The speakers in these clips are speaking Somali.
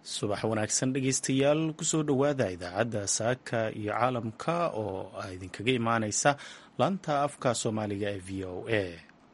subax wanaagsan dhegeystayaal kusoo dhowaada idaacadda saaka iyo caalamka oo idinkaga imaaneysa laanta afka soomaaliga ee v o a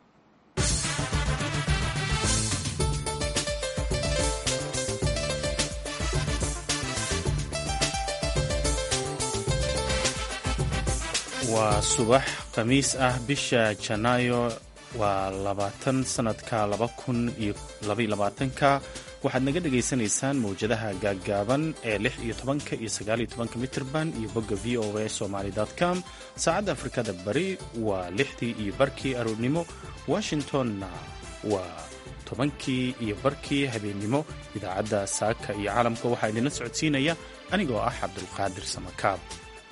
waa subax khamiis ah bisha janaayo waa labaatan sanadka laba kun iyo labayolabaatanka waxaad naga dhagaysanaysaan mawjadaha gaaggaaban ee lix iyo tobanka iyo sagaal iyo tobanka mitirban iyo bogga v o a somaly com saacadda afrikada bari waa lixdii iyo barkii aroornimo washingtonna waa tobankii iyo barkii habeennimo idaacadda saaka iyo caalamka waxaa idinla socodsiinaya anigoo ah cabdulqaadir samakaab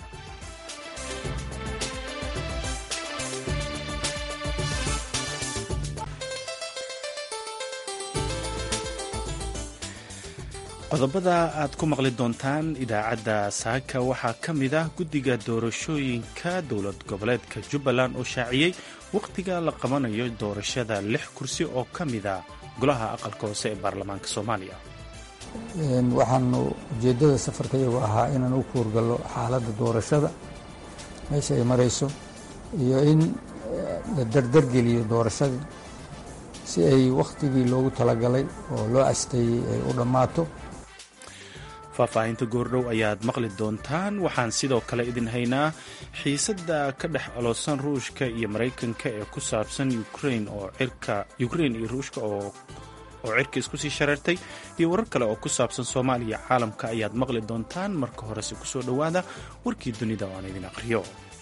qodobada aad ku maqli doontaan idaacadda saaka waxaa ka mid ah guddiga doorashooyinka dowlad goboleedka jubbaland oo shaaciyey wakhtiga la qabanayo doorashada lix kursi oo ka mida golaha aqalka hoose ee baarlamaanka soomaaliya waxaanu ujeeddada safarka iyagu ahaa inaan u kuurgallo xaaladda doorashada meesha ay marayso iyo in la dardargeliyo doorashadii si ay wakhtigii loogu talagalay oo loo asteeyey ay u dhammaato faahfaahinta goordhow ayaad maqli doontaan waxaan sidoo kale idin haynaa xiisadda ka dhex aloosan ruushka iyo maraykanka ee ku saabsan ukrain oo cirka ukrein iyo ruushka oo oo cirka isku sii shareertay iyo warar kale oo ku saabsan soomaaliya caalamka ayaad maqli doontaan marka horese kusoo dhowaada warkii dunida oo aan idin aqhriyo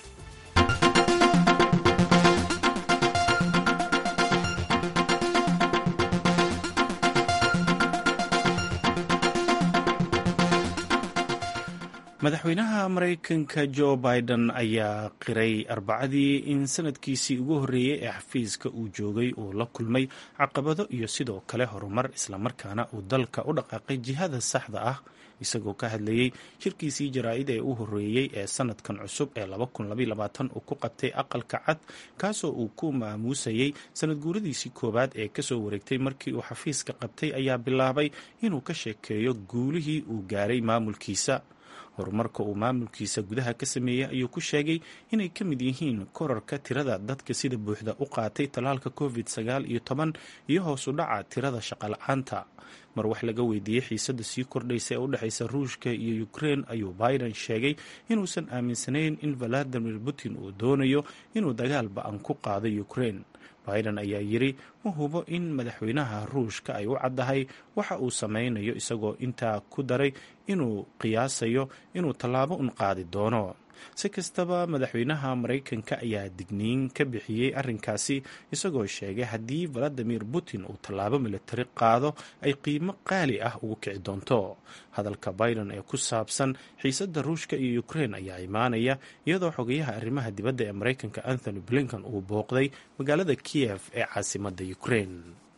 madaxweynaha maraykanka jo biden ayaa qiray arbacadii in sanadkiisii ugu horreeyey ee xafiiska uu joogay uu la kulmay caqabado iyo sidoo kale horumar islamarkaana uu dalka u dhaqaaqay jihada saxda ah isagoo ka hadlayey shirkiisii jaraa'id ee u horreeyey ee sanadkan cusub ee uu ku qabtay aqalka cad kaasoo uu ku maamuusayey sanad guuradiisii koowaad ee kasoo wareegtay markii uu xafiiska qabtay ayaa bilaabay inuu ka sheekeeyo guulihii uu gaaray maamulkiisa horumarka uu maamulkiisa gudaha ka sameeyey ayuu ku sheegay inay ka mid yihiin korarka tirada dadka sida buuxda u qaatay tallaalka covid sagaal iyo toban iyo hoos u dhaca tirada shaqala-aanta mar wax laga weydiiyey xiisadda sii kordhaysa ee u dhexaysa ruushka iyo ukrein ayuu biden sheegay inuusan aaminsanayn in valadimir putin uu doonayo inuu dagaal ba-an ku qaado ukrein biden ayaa yidri ma hubo in madaxweynaha ruushka ay u caddahay waxa uu sameynayo isagoo intaa ku daray inuu qiyaasayo inuu tallaabo un qaadi doono si kastaba madaxweynaha maraykanka ayaa digniin ka bixiyey arrinkaasi isagoo sheegay haddii valadimir putin uu tallaabo militari qaado ay qiimo qaali ah ugu kici doonto hadalka biden ee ku saabsan xiisadda ruushka iyo ukrein ayaa imaanaya iyadoo xogayaha arrimaha dibadda ee maraykanka anthony blinkan uu booqday magaalada kiyef ee caasimadda ukrein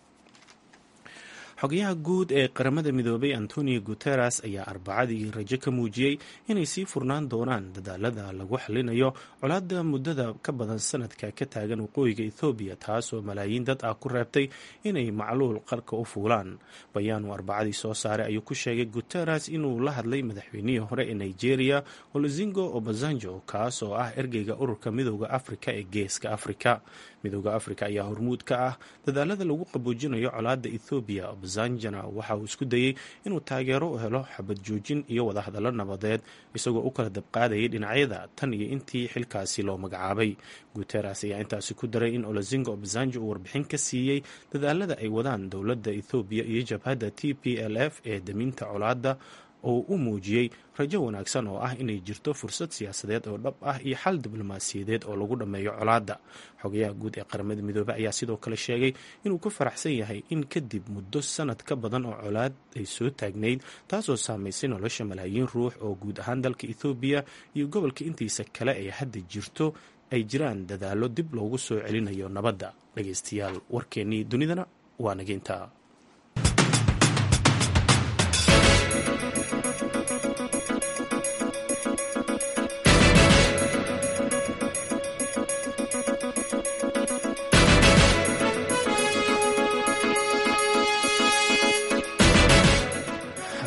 xogayaha guud ee qaramada midoobay antonio guteres ayaa arbacadii rajo ka muujiyey inay sii furnaan doonaan dadaalada lagu xalinayo colaadda muddada ka badan sanadka ka taagan waqooyiga ethoobiya taasoo malaayiin dad ah ku reebtay inay macluul qarka u fuulaan bayaanuu arbacadii soo saaray ayuu ku sheegay guteres inuu la hadlay madaxweynihii hore ee nigeria oluzingo obasanjo kaas oo ah ergeyga ururka midooda afrika ee geeska afrika midooda afrika ayaa hormuud ka ah dadaalada lagu qaboojinayo colaadda ethoobiya obasanjana waxa uu isku dayey inuu taageero u helo xabad joojin iyo wadahadallo nabadeed isagoo u kala dabqaadayay dhinacyada tan iyo intii xilkaasi loo magacaabay guteres ayaa intaasi ku daray in olazingo obasanjo uu warbixin ka siiyey dadaalada ay wadaan dowladda ethoobiya iyo jabhadda t p l f ee daminta colaadda oo u muujiyey rajo wanaagsan oo ah inay jirto fursad siyaasadeed oo dhab ah iyo xal diblomaasiyadeed oo lagu dhammeeyo colaadda xogayaha guud ee qaramada midoobey ayaa sidoo kale sheegay inuu ku faraxsan yahay in kadib muddo sanad ka badan oo colaad ay soo taagnayd taasoo saamaysay nolosha malaayiin ruux oo guud ahaan dalka ethoobiya iyo gobolka intiisa kale ee hadda jirto ay jiraan dadaallo dib loogu soo celinayo nabadda dhageystayaal warkeennii dunidana waa nageynta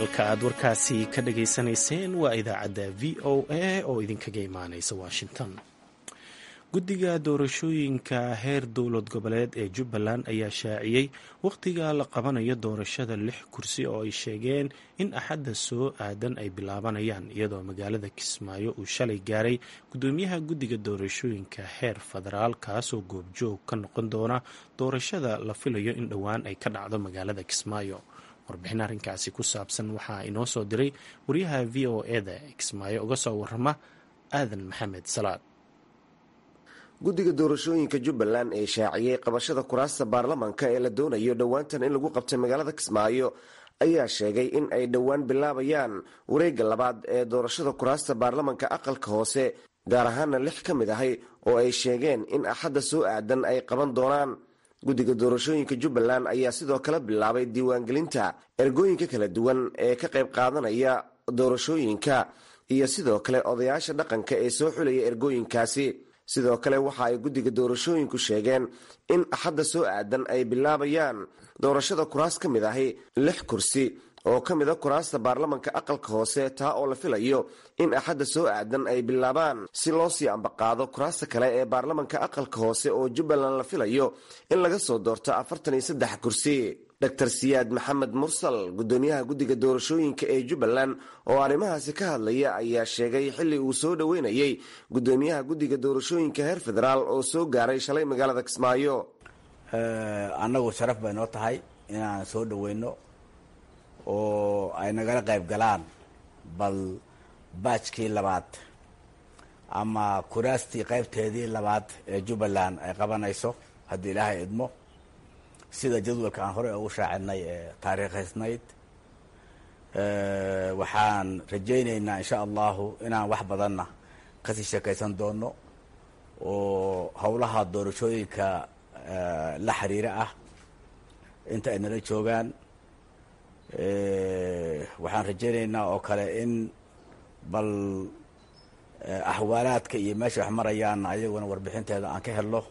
halka aad warkaasi ka dhageysanayseen waa idaacadda v o a oo idinkaga imaaneysa washington guddiga doorashooyinka heer dowlad goboleed ee jubbaland ayaa shaaciyey wakhtiga la qabanayo doorashada lix kursi oo ay sheegeen in axadda soo aadan ay bilaabanayaan iyadoo magaalada kismaayo uu shalay gaaray guddoomiyaha guddiga doorashooyinka heer federaal kaasoo goobjoog ka noqon doona doorashada la filayo in dhowaan ay ka dhacdo magaalada kismaayo warbixin arrinkaasi ku saabsan waxaa inoo soo diray wariyaha v o eda kismaayo uga soo warama aadan maxamed salaad guddiga doorashooyinka jubbaland ee shaaciyey qabashada kuraasta baarlamanka ee la doonayo dhowaantan in lagu qabtay magaalada kismaayo ayaa sheegay in ay dhowaan bilaabayaan wareegga labaad ee doorashada kuraasta baarlamanka aqalka hoose gaar ahaana lix ka mid ahay oo ay sheegeen in axadda soo aadan ay qaban doonaan guddiga doorashooyinka jubbaland ayaa sidoo kale bilaabay diiwaangelinta ergooyinka kala duwan ee ka qayb qaadanaya doorashooyinka iyo sidoo kale odayaasha dhaqanka ee soo xulaya ergooyinkaasi sidoo kale waxa ay guddiga doorashooyinku sheegeen in axadda soo aadan ay bilaabayaan doorashada kuraas ka mid ahi lix kursi oo ka mid a kuraasta baarlamanka aqalka hoose taa oo la filayo in axadda soo aadan ay bilaabaan si loo sii ambaqaado kuraasta kale ee baarlamanka aqalka hoose oo jubbaland la filayo in laga soo doorto afartan iyo saddex kursi dr siyaad maxamed mursal guddoomiyaha guddiga doorashooyinka ee jubbaland oo arrimahaasi ka hadlaya ayaa sheegay xilli uu soo dhoweynayey guddoomiyaha guddiga doorashooyinka heer federaal oo soo gaaray shalay magaalada kismaayo annagu sharaf bay noo tahay inaan soo dhoweyno oo ay nagala qayb galaan bal baajkii labaad ama kuraastii qaybteedii labaad ee jubbaland ay qabanayso haddii ilaahay idmo sida jadwalka aan horey ugu shaacinay ee taariikhaysnayd waxaan rajaynaynaa insha allahu inaan wax badanna kasii sheekaysan doono oo howlaha doorashooyinka la xiriira ah inta ay nala joogaan waxaan rajaynaynaa oo kale in bal axwaalaadka iyo meesha wax marayaanna ayaguna warbixinteeda aan ka helno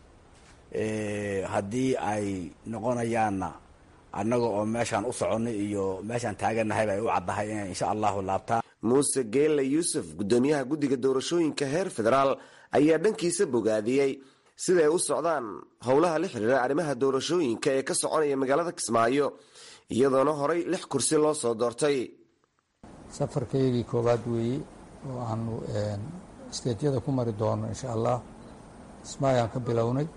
haddii ay noqonayaanna annaga oo meeshaan u soconay iyo meeshaan taaganahayba ay u caddahay inay insha allahu laabtaan muuse geelle yuusuf guddoomiyaha guddiga doorashooyinka heer federaal ayaa dhankiisa bogaadiyey siday u socdaan howlaha la xiriira arrimaha doorashooyinka ee ka soconaya magaalada kismaayo iyadoona horay lix kursi loo soo doortay safarkaygii koowaad weeye oo aanu isteedyada ku mari doono insha allah kismaayaan ka bilownay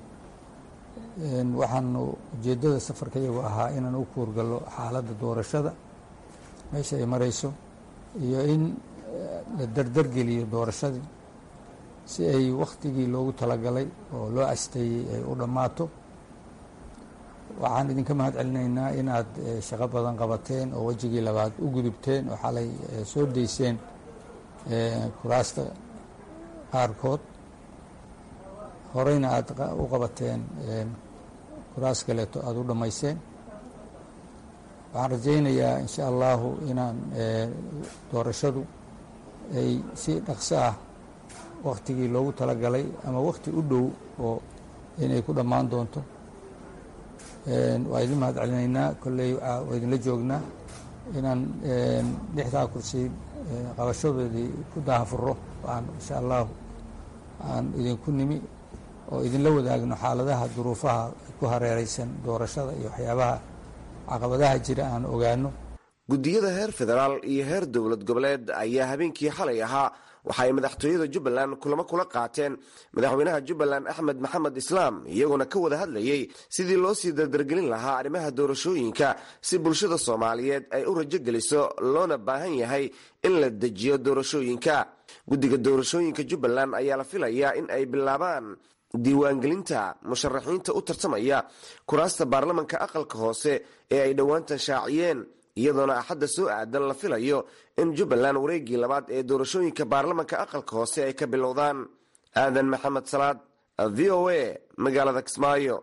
waxaanu ujeeddada safarkayagu ahaa inaan u kuurgallo xaaladda doorashada meesha ay marayso iyo in la dardargeliyo doorashadii si ay wakhtigii loogu talagalay oo loo asteeyey ay u dhammaato waxaan idinka mahad celinaynaa inaad shaqo badan qabateen oo wejigii labaad u gudubteen oo xalay soo dayseen kuraasta qaarkood horeyna aada u qabateen kuraas kaleeto aada u dhammayseen waxaan rajaynayaa insha allahu inaan doorashadu ay si dhaqso ah wakhtigii loogu talagalay ama wakhti u dhow oo inay ku dhammaan doonto waa idin mahad celinaynaa kolley waa idinla joognaa inaan lixdaa kursi qabashadoodii ku daahafuro aan insha allahu aan idinku nimi oo idinla wadaagno xaaladaha duruufaha ku hareereysan doorashada iyo waxyaabaha caqabadaha jira aan ogaano guddiyada heer federaal iyo heer dowlad goboleed ayaa habeenkii xalay ahaa waxa ay madaxtooyada jubbaland kulamo kula qaateen madaxweynaha jubbaland axmed maxamed islaam iyagoona ka wada hadlayey sidii loo sii dardargelin lahaa arrimaha doorashooyinka si bulshada soomaaliyeed ay u rajo geliso loona baahan yahay in la dejiyo doorashooyinka guddiga doorashooyinka jubbaland ayaa la filayaa in ay bilaabaan diiwaangelinta musharaxiinta u tartamaya kuraasta baarlamanka aqalka hoose ee ay dhowaantan shaaciyeen iyadoona axadda soo aadan la filayo in jubbaland wareeggii labaad ee doorashooyinka baarlamanka aqalka hoose ay ka bilowdaan aadan maxamed salaad v o a magaalada kismaayo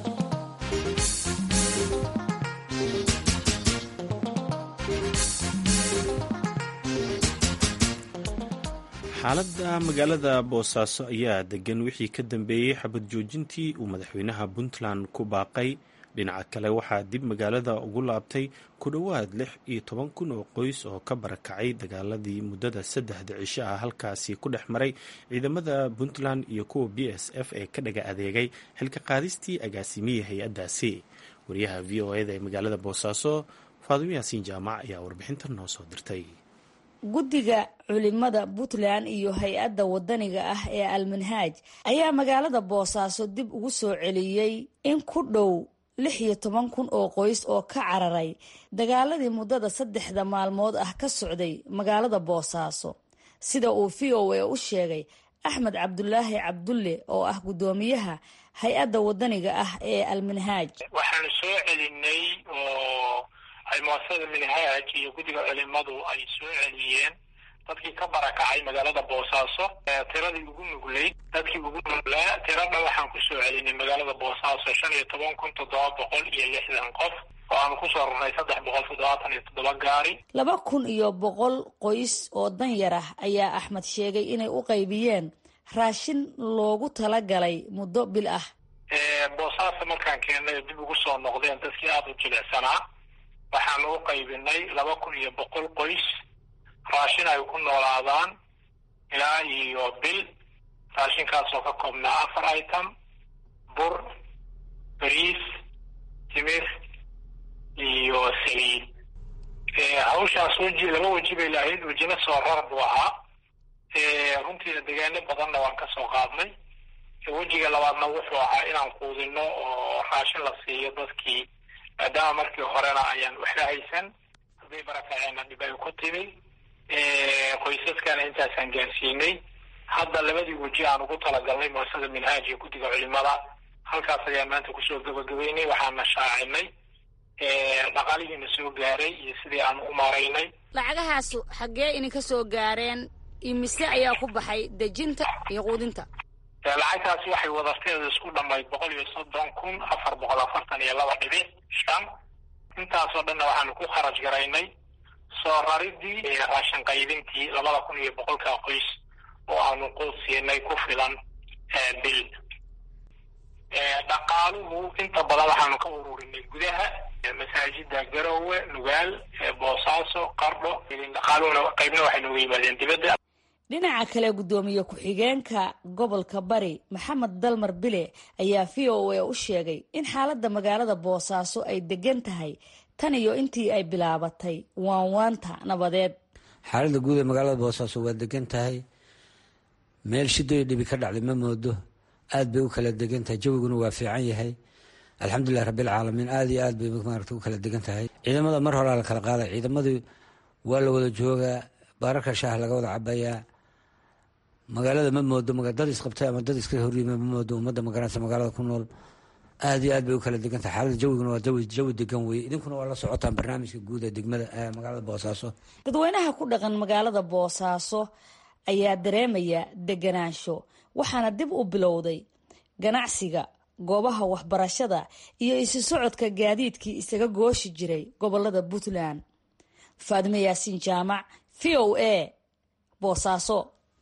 xaaladda magaalada boosaaso ayaa degan wixii ka dambeeyey xabad joojintii uu madaxweynaha puntland ku baaqay dhinaca kale waxaa dib magaalada ugu laabtay ku dhowaad lix iyo toban kun oo qoys oo ka barakacay dagaaladii muddada saddexda cisho ah halkaasi ku dhex maray ciidamada puntland iyo kuwa b s f ee ka dhaga adeegay xilka qaadistii agaasimiyii hay-addaasi wariyaha v o eda ee magaalada boosaaso faadimo yaasiin jaamac ayaa warbixintan noo soo dirtay guddiga culimada puntland iyo hay-adda wadaniga ah ee almanhaaj ayaa magaalada boosaaso dib ugu soo celiyey in ku dhow lix iyo toban kun oo qoys oo ka cararay dagaaladii muddada saddexda maalmood ah ka socday magaalada boosaaso sida uu v o a u sheegay axmed cabdulaahi cabdulle oo ah guddoomiyaha hay-adda wadaniga ah ee almanhaaj waxaanu soo celinay oo ay muasasada minhaaj iyo guddiga culimadu ay soo celiyeen dadkii ka barakacay magaalada boosaaso tiradii ugu nugleyd dadkii ugu nuglaa tiradha waxaan kusoo celinay magaalada boosaaso shan iyo toban kun toddoba boqol iyo lixdan qof oo aanu kusoo rarnay saddex boqol toddobaatan iyo toddoba gaari laba kun iyo boqol qoys oo danyar ah ayaa axmed sheegay inay u qaybiyeen raashin loogu talagalay muddo bil ah boosaaso markaan keennay dib ugu soo noqdeen dadkii aada u jilicsanaa waxaanu u qaybinay laba kun iyo boqol qoys raashin ay ku noolaadaan ilaa iyo bil raashinkaasoo ka koobnaa afar item bur bariis timir iyo saliid hawshaas weji laba weji bay lahayd wejina soo rar buu ahaa runtiina degaano badanna waan ka soo qaadnay wejiga labaadna wuxuu ahaa inaan quudino oo raashin la siiyo dadkii maadaama markii horena ayaan waxla haysan hadday barakaceenna dhib ay ku timi qoysaskana intaasaan gaarsiinay hadda labadii weji aan ugu talagalnay muasasada minhaaj iyo guddiga culimada halkaas ayaan maanta kusoo gabagabeynay waxaana shaacinay dhaqaalihiina soo gaaray iyo sidii aan u maaraynay lacagahaasu xaggee idinka soo gaareen imise ayaa ku baxay dejinta iyo quudinta lacagtaasi waxay wadarteeda isku dhamayd boqol iyo soddon kun afar boqol afartan iyo laba dhibic shan intaasoo dhanna waxaanu ku kharaj garaynay soo raridii raashin qaybintii labada kun iyo boqolka qoys oo aanu quud siinay ku filan bil dhaqaaluhu inta badan waxaanu ka ururinay gudaha masaajida garowe nugaal boosaaso qardho dhaqaaluhuna qaybna waxay nooga yimaadeen dibadda dhinaca kale guddoomiye ku-xigeenka gobolka bari maxamed dalmar bile ayaa v o a u sheegay in xaaladda magaalada boosaaso ay degan tahay tan iyo intii ay bilaabatay waanwaanta nabadeed xaaladda guud ee magaalada boosaaso waa degan tahay meel shidoyo dhibi ka dhacday ma moodo aad bay u kala degan tahay jawiguna waa fiican yahay alxamdulilah rabbilcaalamiin aada iyo aad bay maarata u kala degan tahay ciidamada mar horaa la kala qaaday ciidamadii waa la wada joogaa baararka shaah laga wada cabayaa magaalada ma moodo dad isqabtay ama dad iska horyima ma moodo ummadda magaranaysa magaalada ku nool aada iyo aad bay u kala degan tahay xaalada jawiguna waa jawi jawi degan weye idinkuna waa la socotaan barnaamijka guud ee degmada magaalada boosaaso dadweynaha ku dhaqan magaalada boosaaso ayaa dareemaya deganaansho waxaana dib u bilowday ganacsiga goobaha waxbarashada iyo isu socodka gaadiidkii isaga gooshi jiray gobolada puntland faadimo yaasiin jaamac v o a boosaaso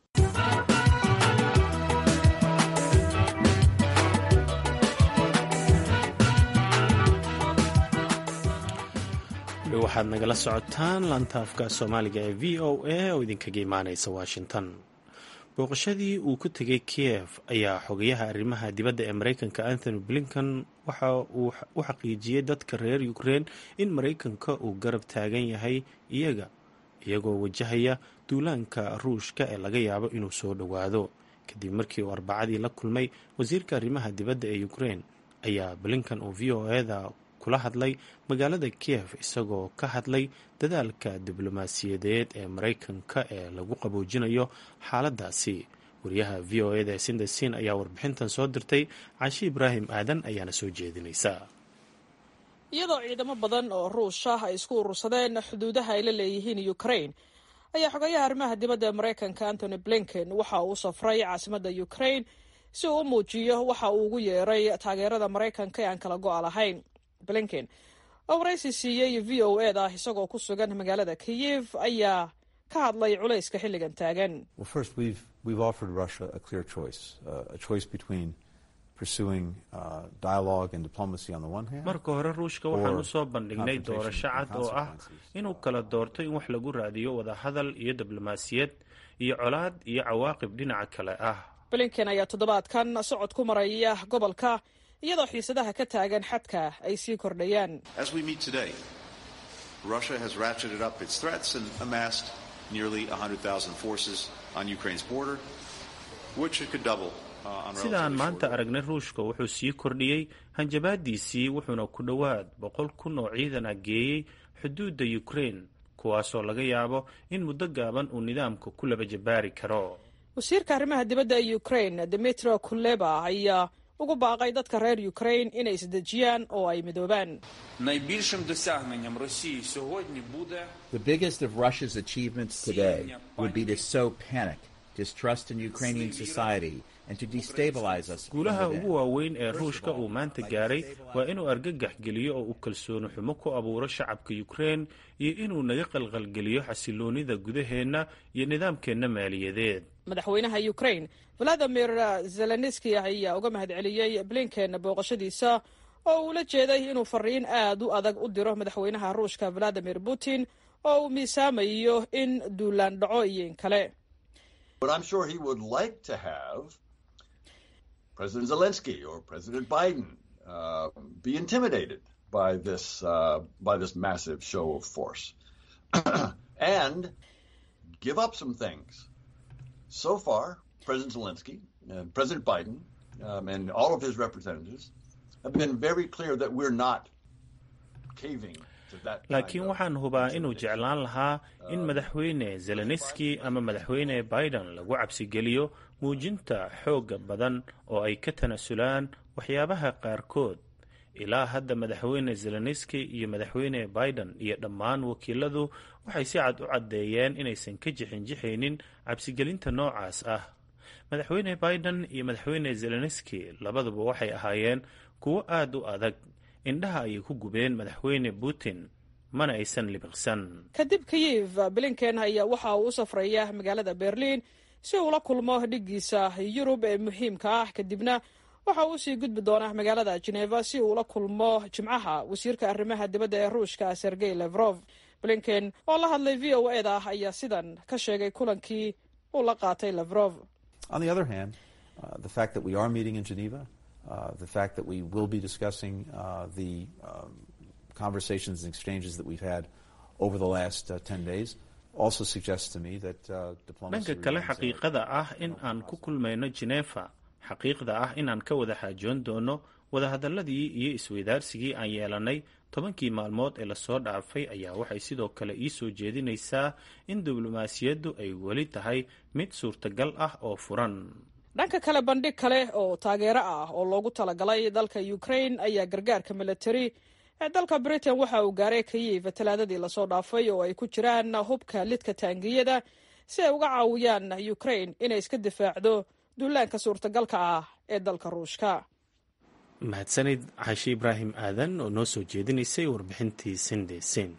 waxaad nagala socotaan laantaafka soomaaliga ee v o a oo idinkaga imaaneysa washington booqashadii uu ku tegay kiev ayaa xogayaha arrimaha dibadda ee mareykanka anthony blinkan waxa uu u xaqiijiyey dadka reer ukrein in mareykanka uu garab taagan yahay iyaga iyagoo wajahaya duulaanka ruushka ee laga yaabo inuu soo dhowaado kadib markii uu arbacadii la kulmay wasiirka arrimaha dibadda ee ukrein ayaa blinkan uu v o eda kula hadlay magaalada kiev isagoo ka hadlay dadaalka diblomaasiyadeed ee mareykanka ee lagu qaboojinayo xaaladaasi wariyaha v o eda sindesin ayaa warbixintan soo dirtay cashi ibraahim aadan ayaana soo jeedinaysa iyadoo ciidamo badan oo ruush ah ay isku urursadeen xuduudaha ay la leeyihiin ukrain ayaa xogayaha arrimaha dibadda ee mareykanka antony blinken waxa uu safray caasimadda ukrain si uu u muujiyo waxa uu ugu yeeray taageerada maraykanka ee aan kala go-a lahayn blinken oo waraysi siiyey v o ed ah isagoo ku sugan magaalada kiyev ayaa ka hadlay culayska xilligan taagan marka hore ruushka waxaan usoo bandhignay doorasho cad oo ah inuu kala doorto in wax lagu raadiyo wadahadal iyo diblomaasiyad iyo colaad iyo cawaaqib dhinaca kale ah blinken ayaa toddobaadkan socod ku maraya gobolka iyadoo xiisadaha ka taagan xadka ay sii kordhayaan sidaan maanta aragnay ruushka wuxuu sii kordhiyey hanjabaadiisii wuxuuna ku dhowaad boqol kun oo ciidan ah geeyey xuduudda ukraine kuwaasoo laga yaabo in muddo gaaban uu nidaamka ku laba jabaari karo wasiirka arrimaha dibadda ee ukraine dimitro kuleba ayaa ugu baaqay dadka reer ukraine inay isdejiyaan oo ay midoobaan найбільшим досягненням Росії сьогодні буде The biggest of Russia's achievements today would be to sow panic, distrust in Ukrainian society, and to destabilize us. from guulaha within. ugu waaweyn ee ruushka uu maanta gaaray waa inuu argagax geliyo oo uu kalsooni xumo ku abuuro shacabka ukraine iyo inuu naga qalqalgeliyo xasiloonida gudaheenna iyo nidaamkeenna maaliyadeed madaxweynaha ukraine valadimir zelenski ayaa uga mahadceliyey blinken booqashadiisa oo uu la jeeday inuu fariin aad u adag u diro madaxweynaha ruushka valadimir putin oo uu miisaamayo in duulaan dhaco iyo in kale But I'm sure he would like to have President Zelensky or President Biden uh, be intimidated by this uh, by this massive show of force and give up some things. So far, President Zelensky, uh, President Biden, um, and all of his representatives have been very clear that we're not caving to that. kind laakiin of waxaan hubaa inuu jeclaan lahaa in madaxweyne zelenski ama madaxweyne biden lagu cabsigeliyo muujinta xoogga badan oo ay ka tanasulaan waxyaabaha qaarkood ilaa hadda madaxweyne zelenski iyo madaxweyne biden iyo dhammaan wakiiladu waxay si cad u caddeeyeen inaysan ka jixinjixaynin cabsigelinta noocaas ah madaxweyne biden iyo madaxweyne zelenski labaduba waxay ahaayeen kuwo aad u adag indhaha ayay ku gubeen madaxweyne putin mana aysan libiqsan kadib kayiv blinken ayaa waxa uu u safraya magaalada berlin si uu la kulmo dhiggiisa yurub ee muhiimka ah kadibna waxa uu usii gudbi doonaa magaalada geneva si uu la kulmo jimcaha wasiirka arrimaha dibadda ee ruushka sergey levrof blinken oo la hadlay v o e da ayaa sidan ka sheegay kulankii uu la qaatay levrof On the other hand, uh, the fact that we are meeting in Geneva, uh, the fact that we will be discussing uh, the um, conversations and exchanges that we've had over the last uh, 10 days also suggests to me that uh, diplomacy dhanka kale remains a- xaqiiqada ah in aan ku kulmayno genefa xaqiiqda ah inaan ka wada xaajoon doono wadahadaladii iyo isweydaarsigii aan yeelanay tobankii maalmood ee lasoo dhaafay ayaa waxay sidoo kale ii soo jeedinaysaa in diblomaasiyaddu ay weli tahay mid suurtagal ah oo furan dhanka kale bandhig kale oo taageero ah oo loogu talagalay dalka ukraine ayaa gargaarka military ee dalka britain waxa uu gaaray kayiv talaadadii lasoo dhaafay oo ay ku jiraan hubka lidka taangiyada si ay uga caawiyaan ukraine inay iska difaacdo duulaanka suurtagalka ah ee dalka ruushka mahadsanid xaashi ibraahim aadan oo noo soo jeedinaysay warbixintii sinde sin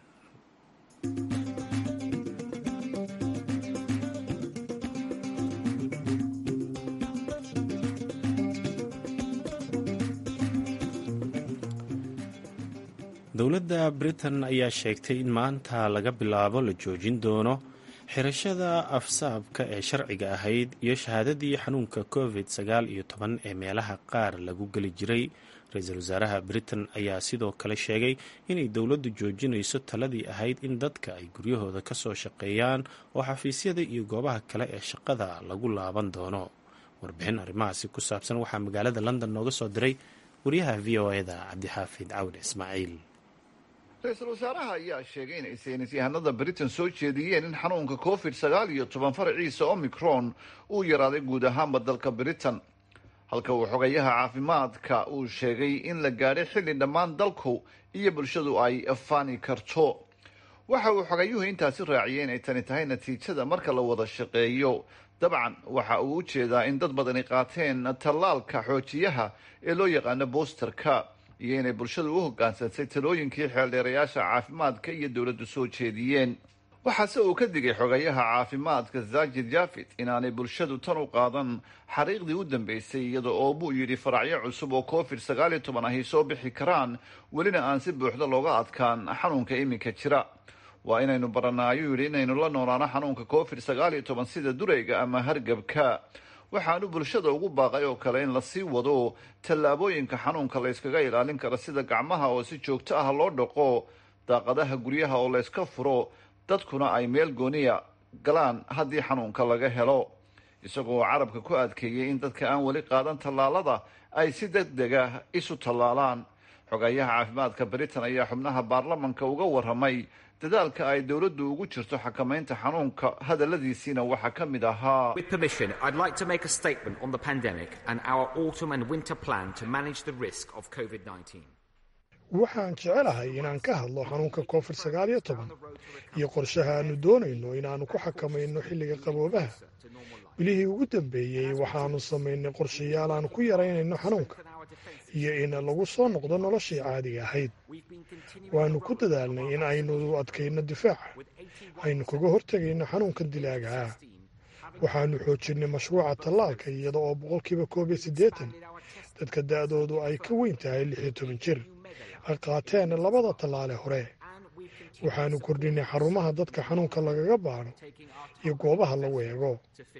dowladda britain ayaa sheegtay in maanta laga bilaabo la joojin doono xirashada afsaabka ee sharciga ahayd iyo shahaadadii xanuunka covid sagaal iyo toban ee meelaha qaar lagu geli jiray ra-iisul wasaaraha britain ayaa sidoo kale sheegay inay dowladdu joojinayso taladii ahayd in dadka ay guryahooda ka soo shaqeeyaan oo xafiisyada iyo goobaha kale ee shaqada lagu laaban doono warbixin arrimahaasi ku saabsan waxaa magaalada london nooga soo diray wariyaha v o e da cabdixaafid cawle ismaaciil ra-iisul wasaaraha ayaa sheegay inay saynis yahanada britain soo jeediyeen in xanuunka covid sagaal iyo toban faraciisa omicron uu yaraaday guud ahaanba dalka britain halka uu xogayaha caafimaadka uu sheegay in la gaadhay xilli dhammaan dalku iyo bulshadu ay faani karto waxa uu xogayuhu intaasi raaciyay inay tani tahay natiijada marka la wada shaqeeyo dabcan waxa uu u jeedaa in dad badani qaateen tallaalka xoojiyaha ee loo yaqaano boosterka iyo inay bulshadu u hogaansantay talooyinkii xeeldheerayaasha caafimaadka iyo dowladdu soo jeediyeen waxaase uu ka digay xogayaha caafimaadka zajid jafit inaanay bulshadu tan u qaadan xariiqdii u dambeysay iyada oo buu yidhi faracyo cusub oo covid sagaal iyo toban ahy soo bixi karaan welina aan si buuxda looga adkaan xanuunka iminka jira waa inaynu baranaa ayuu yidhi inaynu la noolaano xanuunka covid sagaal iyo toban sida durayga ama hargabka waxaanu bulshada ugu baaqay oo kale in lasii wado tallaabooyinka xanuunka layskaga ilaalin karo sida gacmaha oo si joogto ah loo dhaqo daaqadaha guryaha oo layska furo dadkuna ay meel gooniya galaan haddii xanuunka laga helo isagoo carabka ku adkeeyey in dadka aan weli qaadan tallaalada ay si deg deg ah isu tallaalaan xogayaha caafimaadka britain ayaa xubnaha baarlamanka uga warramay dadaalka ay dowladdu ugu jirto xakamaynta xanuunka hadalladiisiina waxaa ka mid ahaa With permission, I'd like to make a statement on the pandemic and our autumn and winter plan to manage the risk of COVID-19. waxaan jecelahay inaan ka hadlo xanuunka covid sagaal iyo toban iyo qorshaha aanu doonayno inaannu ku xakamayno xilliga qaboobaha bilihii ugu dambeeyey waxaannu samaynay qorshayaal aanu ku yaraynayno xanuunka iyo in lagu soo noqdo noloshii caadiga ahayd waannu ku dadaalnay in aynu adkayno difaaca aynu kaga hortegayno xanuunka dilaaga ah waxaannu xoojinnay mashruuca tallaalka iyada oo boqolkiiba koob iyo siddeetan dadka da'doodu ay ka weyn tahay lix iyo toban jir ay qaateen labada tallaale hore waxaannu kordhinay xarumaha dadka xanuunka lagaga baadho iyo goobaha lagu eego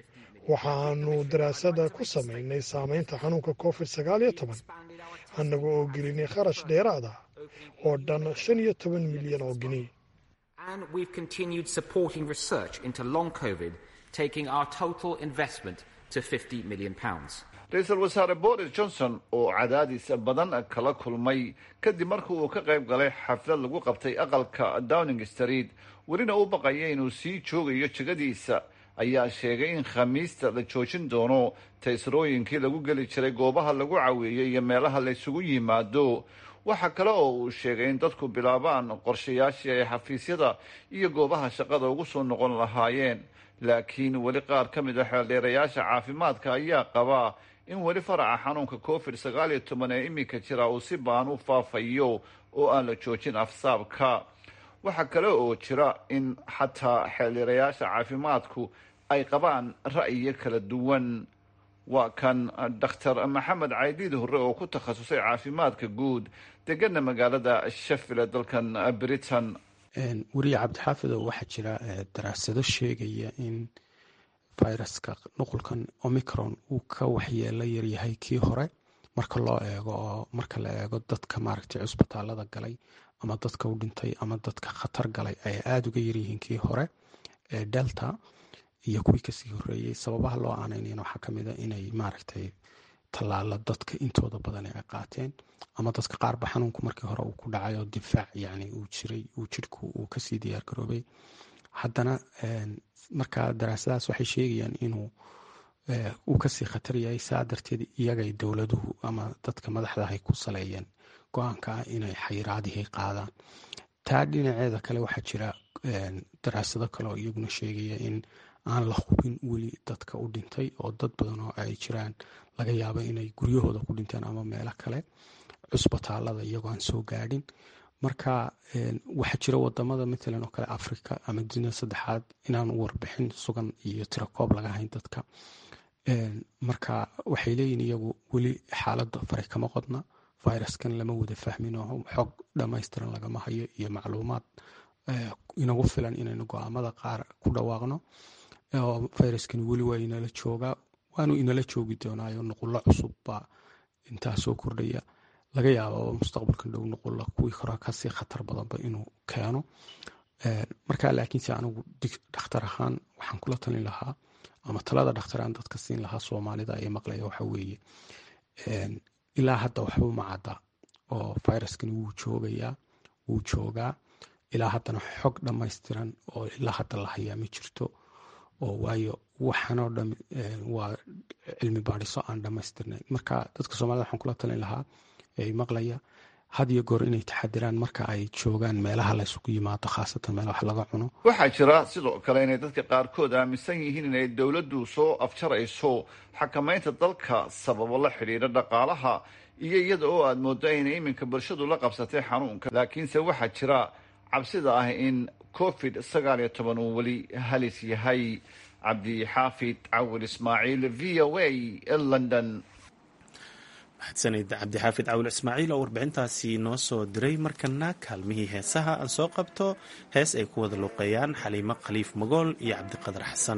waxaannu daraasada ku samaynay saamaynta xanuunka covid sagaal iyo toban annaga oo gelinay kharash dheeraad ah oo dhan shan iyo toban milyan oo gini And we've continued supporting research into long COVID, taking our total investment to 50 million pounds. ra-iisul wasaare boris johnson oo cadaadis badan kala kulmay kadib markii uu ka qayb galay xaflad lagu qabtay aqalka downing street welina u baqaya inuu sii joogayo jegadiisa ayaa sheegay in khamiista la joojin doono taysrooyinkii lagu geli jiray goobaha lagu caweeyey iyo meelaha laysugu yimaado waxa kale oo uu sheegay in dadku bilaabaan qorshayaashii ay xafiisyada iyo goobaha shaqada ugu soo noqon lahaayeen laakiin weli qaar ka mid a xeeldheerayaasha caafimaadka ayaa qabaa in weli faraca xanuunka covid sagaal iyo toban ee iminka jira uu si baan u faafayo oo aan la joojin afsaabka waxaa kale oo jira in xataa xeeldheerayaasha caafimaadku ay qabaan ra'yiyo kala duwan waa kan doctor maxamed caydiid hore oo ku takhasusay caafimaadka guud degana magaalada shafila dalkan britain weriye cabdixaafido waxaa jira daraasado sheegaya in viruska nuqulkan omicron uu ka waxyeelo yaryahay kii hore marka loo eego oo marka la eego dadka maaragtay cusbitaalada galay ama dadka u dhintay ama dadka khatar galay ay aada uga yaryihiin kii hore ee delta iyo kuwii kasii horeeyey sababaha loo aaneynayna waxaa kamid a inay maaragtay tallaalo dadka intooda badan ay qaateen ama dadka qaarba xanuunku markii hore uu ku dhacay oo difaac yani uu jiray uu jidhku uu kasii diyaar garoobay haddana markaa daraasadahaas waxay sheegayaan inuu uu kasii khatar yahay saa darteed iyagay dowladuhu ama dadka madaxdahay ku saleeyeen go-aanka ah inay xayiraadihii qaadaan taa dhinaceeda kale waxaa jira daraasado kale oo iyaguna sheegaya in aan la hubin weli dadka u dhintay oo dad badan oo ay jiraan laga yaabo inay guryahooda ku dhinteen ama meelo kale cusbitaalada iyagoo aan soo gaadhin marka waxaa jira wadamada matalan oo kale africa ama dunida saddexaad inaan warbixin sugan iyo tirakoob laga hayn dadka marka waxay leeyihin iyagu weli xaaladda fari kama qodna viruskan lama wada fahmin oo xog dhammaystiran lagama hayo iyo macluumaad inagu filan inaynu go-aamada qaar ku dhawaaqno oo viruskani weli waa inala joogaa waanu inala joogi doonaayo nuqullo cusub baa intaa soo kordhaya laga yaaba mustaqbalkan dhow nuqulla kuwii hore kasii khatar badanba inuu keeno marka laakiinse anigu dhakhtar ahaan waxaan kula talin lahaa ama talada dhakhtaraan dadka siin lahaa soomaalida ee maqlaya waxa weeye ilaa hadda waxba uma cadda oo viruskani wuu joogayaa wuu joogaa ilaa haddana xog dhammaystiran oo ilaa hadda la hayaa ma jirto oo waayo waxaanoo dham waa cilmi baadhiso aan dhammaystirnayn marka dadka soomaalida waxaan kula talin lahaa ee maqlaya had iyo goor inay taxadiraan marka ay joogaan meelaha la isugu yimaado khaasatan meelaha wax laga cuno waxaa jira sidoo kale inay dadka qaarkood aaminsan yihiin inay dowladdu soo afjarayso xakamaynta dalka sababo la xidhiidha dhaqaalaha iyo iyada oo aad mooddo inay iminka bulshadu la qabsatay xanuunka laakiinse waxaa jira cabsida ah in covid sagaal iyo toban uu weli halis yahay cabdixaafid cawil ismaaciil v o a london mahadsanid cabdixaafid cawil ismaaciil oo warbixintaasi noo soo diray markana kaalmihii heesaha aan soo qabto hees ay ku wada luuqeeyaan xaliimo khaliif magool iyo cabdiqadar xasan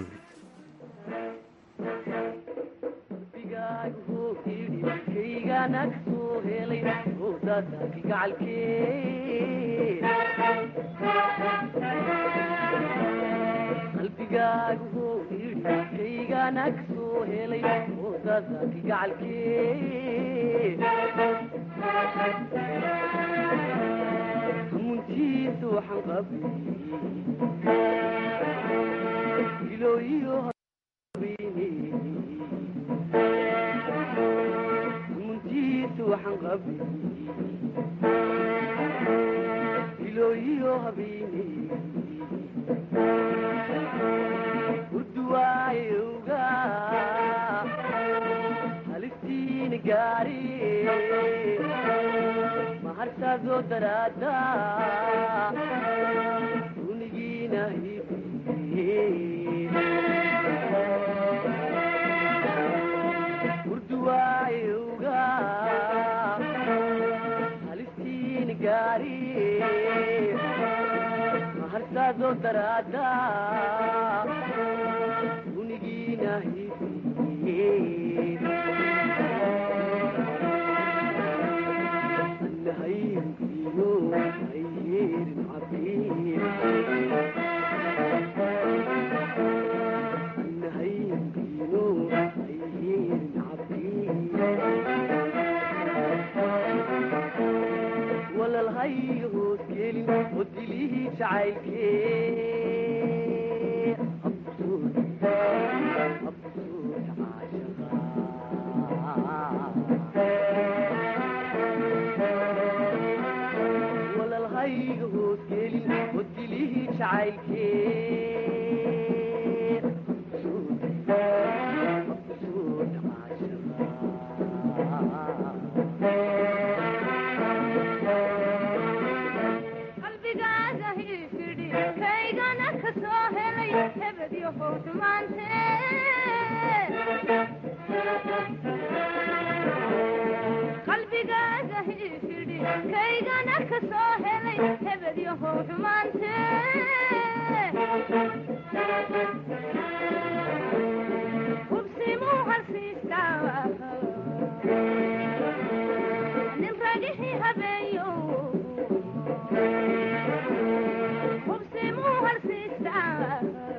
muntiisu waxaan qabay ilooyiyo muntiisu waxaan qabay ilooyiyo habeene urduwaayowga halistiina gaari maharsaadoo daraada unigiina urduwaayowga halistiina gaari maharsaadoo daraada unigiina walalhayo hoos gelin oo dilihii jacaylkee walalhayga hoos gelin oo dilihii jacaylkee qalbigaaga hiifidhi kaygana ka soo helay hebedyo howdhumaante qalbigaaga hiifidhi kaygana ka soo helay hebedyo howdhumaante hubsimuu halsiistaa nin ragixii habeeyo hubsimuu halsiistaa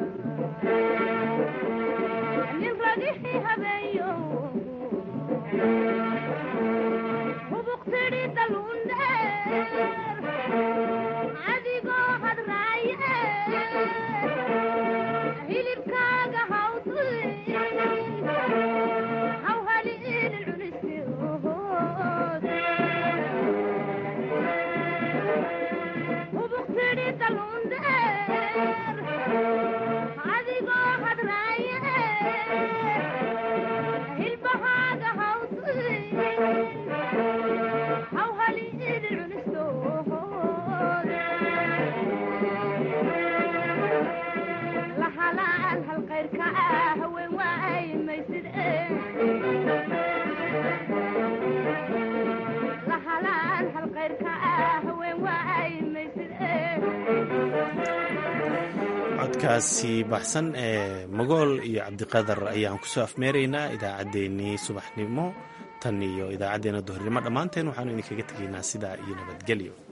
nin ragixii habeeyo hubuqtidhi daluundheer adigoo hadraaye hilibkaaga hawdi hawhaliinin cunistood hubuqtidhi daluundheer adigoo hadraaye hilbahaaga hawdi hawhaliinin cunistood lahalaan halqayrka ah haween waay maysid lahalaan halqayrka ah haween waay maysid codkaasi baxsan ee magool iyo cabdiqadar ayaan kusoo afmeeraynaa idaacaddeenii subaxnimo tan iyo idaacaddeenna duhurnimo dhammaanteen waxaanu idinkaga tegaynaa sidaa iyo nabadgelyo